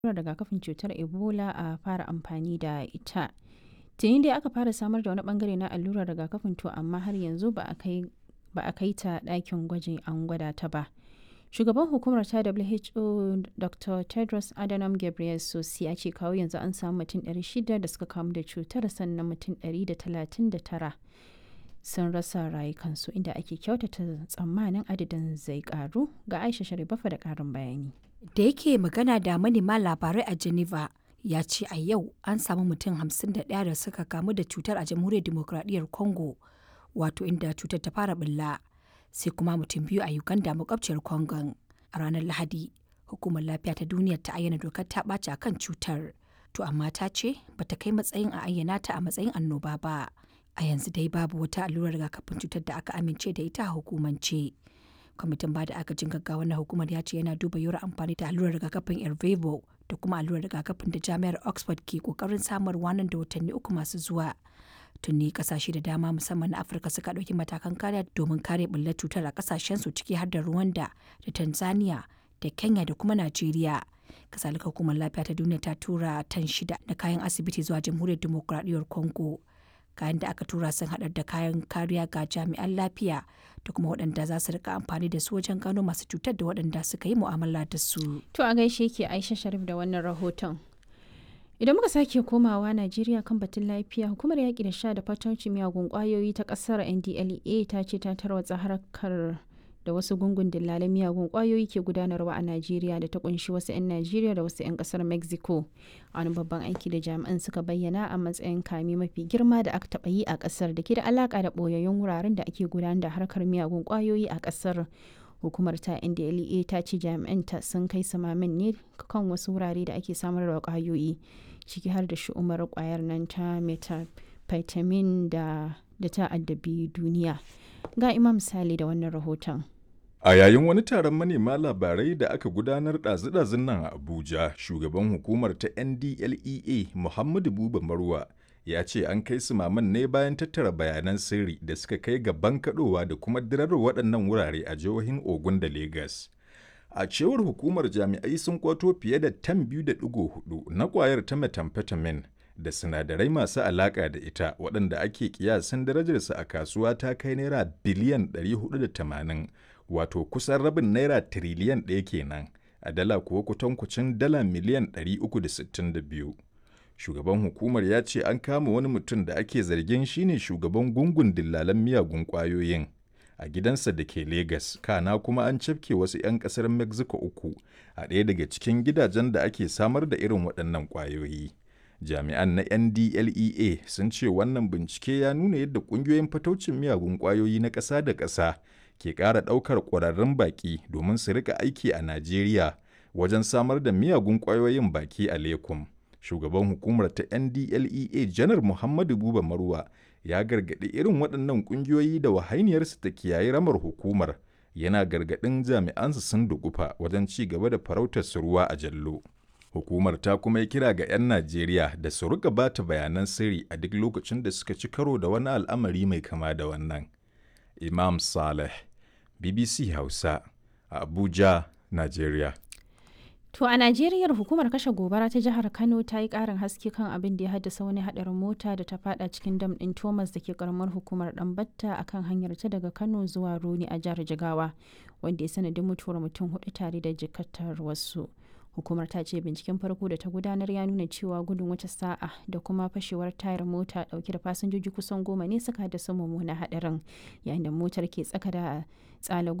rigakafin cutar ebola a fara amfani da ita tuni dai aka fara samar da wani bangare na allurar rigakafin to amma har yanzu ba a kai ta ɗakin gwajin an gwada ta ba shugaban hukumar ta who dr tedros adhanom ghebreyesus ya ce kawo yanzu an samu mutum 600 da suka kamu da cutar sannan mutum 139 sun rasa rayukansu inda ake kyautata tsammanin adadin zai karu ga aisha sharifafa da karin bayani da yake magana da manema labarai a geneva ya ce a yau an samu mutum 51 da suka kamu da cutar a jamhuriyar demokradiyyar congo wato inda cutar ta fara bulla sai kuma mutum biyu a uganda makwabciyar congon a ranar lahadi hukumar lafiya ta duniya ta ayyana dokar ta ɓaci a kan cutar to amma ta ce bata kai matsayin a ayyana ta a matsayin annoba ba a yanzu dai babu wata allurar rigakafin cutar da aka amince da ita a hukumance kwamitin bada agajin gaggawa na hukumar ya ce yana duba yiwuwar amfani da allurar rigakafin ervevo da kuma allurar rigakafin da jami'ar oxford ke kokarin samarwa nan da watanni uku masu zuwa tuni kasashe da dama musamman na afirka suka ɗauki matakan kariya domin kare bullar cutar a kasashensu ciki har da rwanda da tanzania da kenya da kuma najeriya kasalika hukumar lafiya ta duniya ta tura tan shida na kayan asibiti zuwa jamhuriyar demokuraɗiyyar congo kayan da aka tura sun haɗar da kayan kariya ga jami'an lafiya da kuma waɗanda za su rika amfani da su wajen gano masu cutar da waɗanda suka yi mu'amala da su. To a gaishe ke Aisha Sharif da wannan rahoton. Idan muka sake komawa Najeriya kan batun lafiya, hukumar yaƙi da sha da fatauci miyagun ƙwayoyi ta ƙasar NDLEA ta ce ta tarwatsa harkar da wasu gungun dillalan miyagun ƙwayoyi ke gudanarwa a Najeriya da ta kunshi wasu 'yan Najeriya da wasu 'yan ƙasar Mexico. Wani babban aiki da jami'an suka bayyana a matsayin kame mafi girma da aka taɓa yi a ƙasar da ke da alaƙa da ɓoyayyun wuraren da ake gudanar da harkar miyagun ƙwayoyi a ƙasar. hukumar ta ndlea ta ce jami'anta sun kai samamin ne kan wasu wurare da ake samar da kwayoyi ciki har da shi'umar kwayar nan ta methamphetamine da da ta addabi duniya ga imam misali da wannan rahoton A yayin wani taron manema labarai da aka gudanar ɗazu-ɗazun nan a Abuja, shugaban hukumar ta NDLEA Muhammadu Buba Marwa ya ce an kai su maman ne bayan tattara bayanan sirri da suka kai ga bankaɗowa da kuma dirar waɗannan wurare a jihohin Ogun da Legas. A cewar hukumar jami'ai sun kwato fiye da tan biyu da ɗigo hudu na ƙwayar ta methamphetamine da sinadarai masu alaƙa da ita waɗanda ake kiyasin darajarsa a kasuwa ta kai naira biliyan 480 wato kusan rabin naira tiriliyan ɗaya kenan a dala kuwa kutankucin dala miliyan 362. Shugaban hukumar ya ce an kama wani mutum da ake zargin shine shugaban gungun dillalan miyagun ƙwayoyin a gidansa da ke Legas, kana kuma an cafke wasu 'yan ƙasar Mexico uku a ɗaya daga cikin gidajen da ake samar da irin waɗannan ƙwayoyi. Jami'an na NDLEA sun ce wannan bincike ya nuna yadda ƙungiyoyin fataucin miyagun ƙwayoyi na ƙasa da ƙasa ke ƙara ɗaukar ƙwararrun baƙi domin su rika aiki a Najeriya wajen samar da miyagun ƙwayoyin baki a Lekum. Shugaban hukumar ta NDLEA Janar Muhammadu Buba Marwa ya gargaɗi irin waɗannan ƙungiyoyi da wahainiyarsu ta kiyaye ramar hukumar yana gargaɗin jami'ansu sun dugufa wajen ci gaba da farautar su ruwa a jallo. Hukumar ta kuma yi kira ga 'yan Najeriya da su rika bata bayanan sirri a duk lokacin da suka ci karo da wani al'amari mai kama da wannan. Imam Saleh, BBC Hausa, a Abuja, Najeriya. To a Najeriya hukumar kashe gobara ta jihar Kano ta yi ƙarin haske kan abin da ya haddasa wani haɗarin mota da ta fada cikin dam ɗin Thomas da ke karamar hukumar Ɗanbatta a kan hanyar ta daga Kano zuwa Roni a jihar Jigawa, wanda ya sanadin mutuwar mutum hudu tare da jikatar wasu. Hukumar ta ce binciken farko da ta gudanar ya nuna cewa gudun wata sa'a da kuma fashewar tayar mota dauke da fasinjoji kusan goma ne suka haddasa mummunan haɗarin yayin da motar ke tsaka da tsala